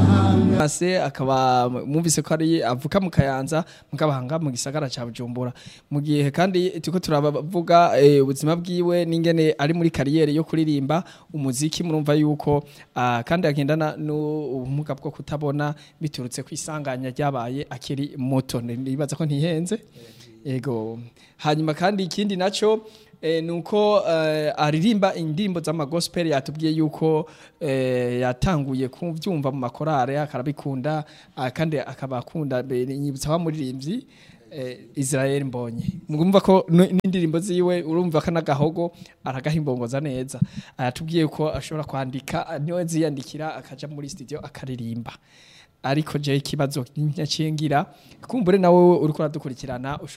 se akaba mwumvise ko ari avuka mu kayanza mukabahanga mu gisagara ca Bujumbura mu gihe kandi turiko turavuga eh, ubuzima bwiwe n'ingene ari muri kariyeri yo kuririmba umuziki murumva yuko ah, kandi agendana n'ubumuga bwo kutabona biturutse kwisanganya ryabaye akiri muto nibaza ko ntihenze Ego. Hanyuma kandi ikindi naco eh, nuko eh, aririmba indirimbo z'amagospel yatubwiye yuko eh, yatanguye kuvyumva mu makorare akarabikunda ah, kandi akaba akunda be- nyibutsa wa muririmbyi eh, Israel Mbonye mugumva ko n- n'indirimbo ziwe urumva ko nagahogo aragahimbongoza neza aratubwiye ko ashobora kwandika niwe ziyandikira akaja muri studio akaririmba ariko je ikibazo nyacingira kumbure nawe uriko uradukurikirana